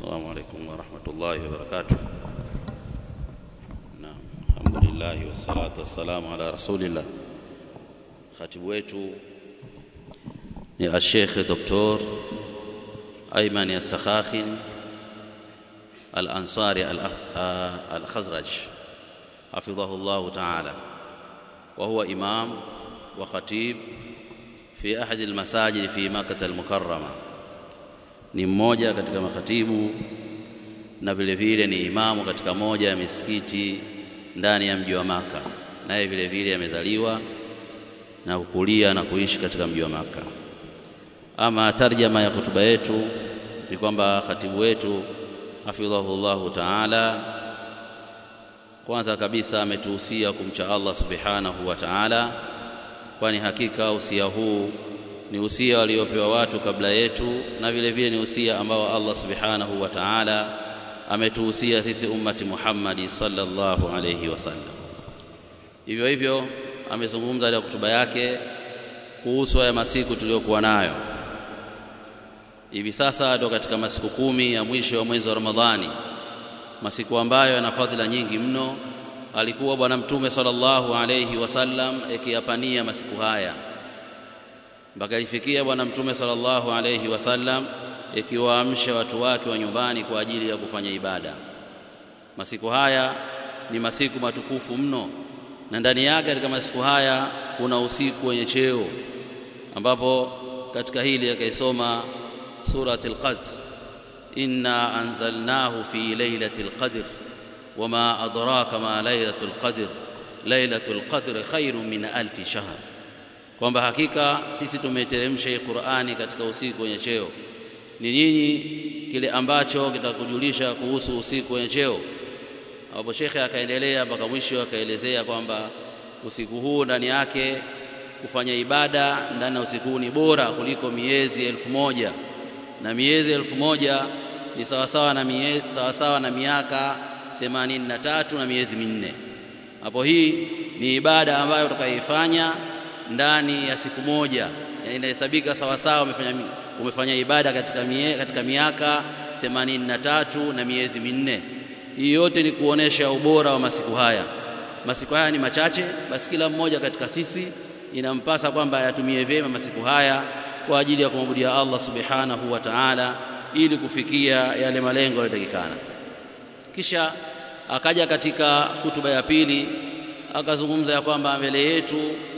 السلام عليكم ورحمة الله وبركاته نعم الحمد لله والصلاة والسلام على رسول الله خاتب wetu ni الشيخ دكتور أيمن السخاخن الأنصاري الخزرج حفظه الله تعالى وهو إمام وخطيب في أحد المساجد في مكة المكرمة ni mmoja katika makhatibu na vile vile ni imamu katika moja ya misikiti ndani ya mji wa Maka, naye vile vile amezaliwa na kukulia na kuishi katika mji wa Maka. Ama tarjama ya hotuba yetu ni kwamba khatibu wetu hafidhahullahu taala, kwanza kabisa ametuhusia kumcha Allah subhanahu wa taala, kwani hakika usia huu ni usia waliopewa watu kabla yetu na vile vile ni usia ambao Allah subhanahu wa ta'ala ametuhusia sisi ummati Muhammadi sallallahu alayhi wasallam. Hivyo hivyo amezungumza katika hotuba yake kuhusu haya masiku tuliyokuwa nayo hivi sasa, ndio katika masiku kumi ya mwisho wa mwezi wa Ramadhani, masiku ambayo yana fadhila nyingi mno. Alikuwa Bwana Mtume sallallahu alayhi wasallam akiyapania masiku haya mpaka ifikia Bwana Mtume sallallahu alayhi wasallam ikiwaamsha watu wake wa nyumbani kwa ajili ya kufanya ibada. Masiku haya ni masiku matukufu mno, na ndani yake katika masiku haya kuna usiku wenye cheo, ambapo katika hili akaisoma surati al-Qadr, inna anzalnahu fi lailati al-qadr wama adraka ma lailatu al-qadr lailatu al-qadr khairun min alfi shahr kwamba hakika sisi tumeteremsha hii Qur'ani katika usiku wenye cheo. Ni nyinyi kile ambacho kitakujulisha kuhusu usiku wenye cheo. Hapo shekhe akaendelea mpaka mwisho akaelezea kwamba usiku huu ndani yake kufanya ibada ndani ya usiku huu ni bora kuliko miezi elfu moja na miezi elfu moja ni sawasawa na, mie, sawasawa na miaka themanini na tatu na miezi minne. Hapo hii ni ibada ambayo utakayoifanya ndani ya siku moja yani inahesabika sawa sawa umefanya, umefanya ibada katika, mie, katika miaka themanini na tatu na miezi minne. Hii yote ni kuonesha ubora wa masiku haya. Masiku haya ni machache, basi kila mmoja katika sisi inampasa kwamba ayatumie vyema masiku haya kwa ajili ya kumwabudia Allah subhanahu wa ta'ala, ili kufikia yale malengo yanayotakikana. Kisha akaja katika hutuba ya pili akazungumza ya kwamba mbele yetu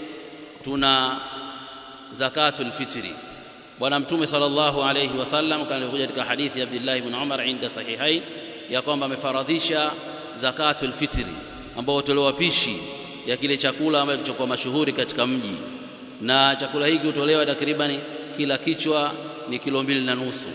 tuna zakatul fitri. Bwana Mtume sallallahu alayhi wasallam kama ilivyokuja katika hadithi ya Abdullah ibn Umar inda sahihain ya kwamba amefaradhisha zakatul fitri, ambao hutolewa pishi ya kile chakula ambacho kilichokuwa mashuhuri katika mji, na chakula hiki hutolewa takriban kila kichwa ni kilo mbili na nusu,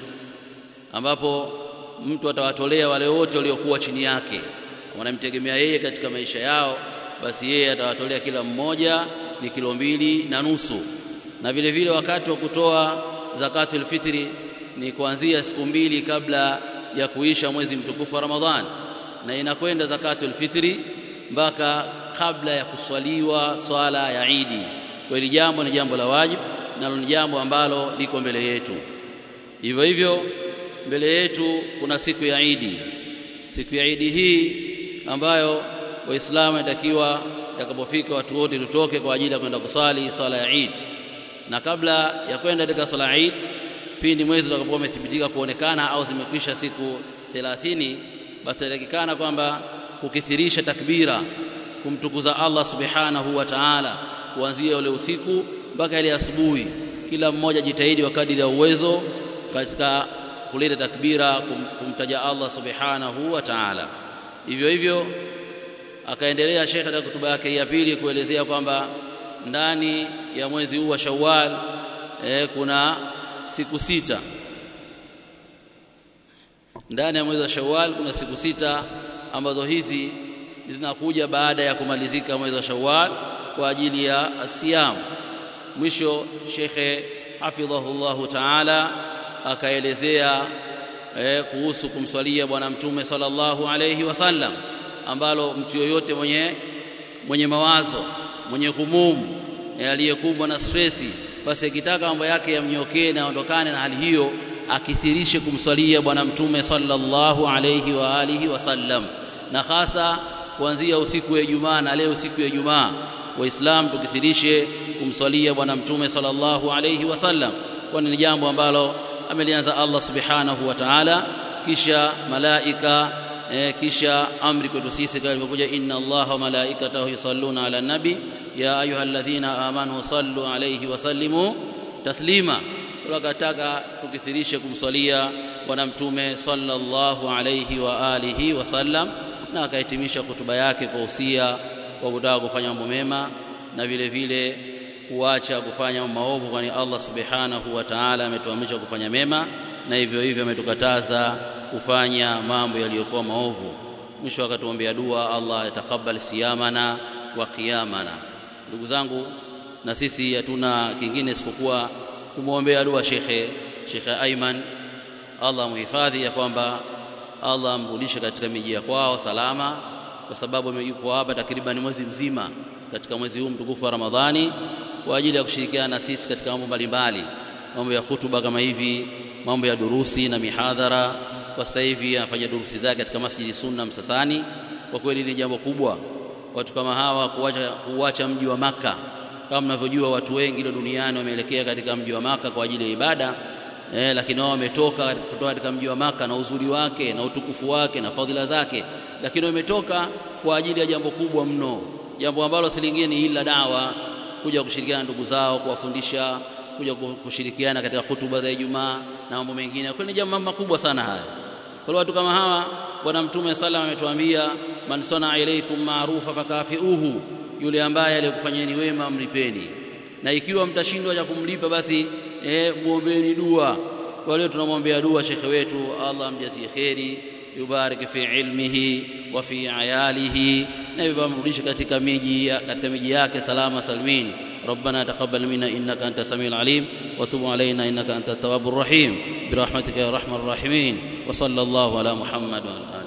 ambapo mtu atawatolea wale wote waliokuwa chini yake wanamtegemea yeye katika maisha yao, basi yeye atawatolea kila mmoja ni kilo mbili na nusu. Na vile vile wakati wa kutoa zakatul fitri ni kuanzia siku mbili kabla ya kuisha mwezi mtukufu wa Ramadhan, na inakwenda zakatul fitri mpaka kabla ya kuswaliwa swala ya Idi. Kwa hili jambo ni jambo la wajibu, nalo ni jambo ambalo liko mbele yetu. Hivyo hivyo mbele yetu kuna siku ya Idi. Siku ya Idi hii ambayo Waislamu inatakiwa itakapofika watu wote tutoke kwa ajili ya kwenda kusali swala ya Eid. Na kabla ya kwenda katika swala ya Eid, pindi mwezi utakapokuwa umethibitika kuonekana au zimekwisha siku 30, basi inatakikana kwamba kukithirisha takbira, kumtukuza Allah subhanahu wa ta'ala, kuanzia ule usiku mpaka ile asubuhi. Kila mmoja jitahidi wa kadiri ya uwezo katika kuleta takbira, kum, kumtaja Allah subhanahu wa ta'ala. Hivyo hivyo akaendelea Sheikh katika hotuba yake ya pili kuelezea kwamba ndani ya mwezi huu wa Shawwal eh, kuna siku sita. Ndani ya mwezi wa Shawwal kuna siku sita ambazo hizi zinakuja baada ya kumalizika mwezi wa Shawwal kwa ajili ya asiyam. Mwisho Shekhe hafidhahullahu taala akaelezea eh, kuhusu kumswalia Bwana Mtume sallallahu alayhi wasallam ambalo mtu yoyote mwenye, mwenye mawazo mwenye humumu aliyekumbwa na stresi, basi akitaka mambo yake yamnyokee na aondokane na hali hiyo, akithirishe kumswalia bwana mtume sallallahu alayhi wa alihi wasallam na hasa kuanzia usiku wa Ijumaa na leo siku ya Ijumaa waislamu tukithirishe kumswalia bwana mtume sallallahu alayhi wasallam kwani ni jambo ambalo amelianza Allah subhanahu wa ta'ala kisha malaika eh, kisha amri kwetu sisi kama ilivyokuja inna allaha wa malaikatahu yusalluna ala nabi ya ayyuhalladhina amanu sallu alayhi wa sallimu taslima wakataka tukithirishe kumswalia bwana mtume sallallahu alayhi wa alihi wasallam na akahitimisha hotuba yake kwa usia wa kutaka kufanya mambo mema na vile vile kuacha kufanya maovu kwani Allah subhanahu wa ta'ala ametuamrisha kufanya mema na hivyo hivyo ametukataza kufanya mambo yaliyokuwa maovu mwisho akatuombea dua Allah atakabal siyamana wa qiyamana ndugu zangu na sisi hatuna kingine isipokuwa kumwombea dua shekhe shekhe Aiman Allah muhifadhi ya kwamba Allah amrudishe katika miji ya kwao salama kwa sababu yuko hapa takriban mwezi mzima katika mwezi huu mtukufu wa Ramadhani kwa ajili ya kushirikiana na sisi katika mambo mbalimbali mambo ya hutuba kama hivi mambo ya durusi na mihadhara kwa sasa hivi anafanya durusi zake katika Masjidi Sunna Msasani kwa kweli ni jambo kubwa watu kama hawa kuacha kuacha mji wa maka kama mnavyojua watu wengi leo duniani wameelekea katika mji wa maka kwa ajili ya ibada eh, lakini wao wametoka kutoka katika mji wa maka na uzuri wake na utukufu wake na fadhila zake lakini wametoka kwa ajili ya jambo kubwa mno jambo ambalo si lingine ni ila dawa kuja kushirikiana ndugu zao kuwafundisha kuja kushirikiana katika hutuba za Ijumaa na mambo mengine kwa ni jambo makubwa sana haya kwa watu kama hawa bwana mtume sallam ametuambia man sana ilaikum maarufa fakafiuhu yule ambaye alikufanyeni wema mlipeni na ikiwa mtashindwa cha kumlipa basi eh, muombeeni dua kwa leo tunamwombea dua shekhe wetu Allah amjazie kheri yubariki fi ilmihi wa fi ayalihi na hivyo amrudishe katika miji katika miji yake salama salmin ربنا تقبل منا انك انت السميع العليم وتب علينا انك انت التواب الرحيم برحمتك يا ارحم الراحمين وصلى الله على محمد وعلى اله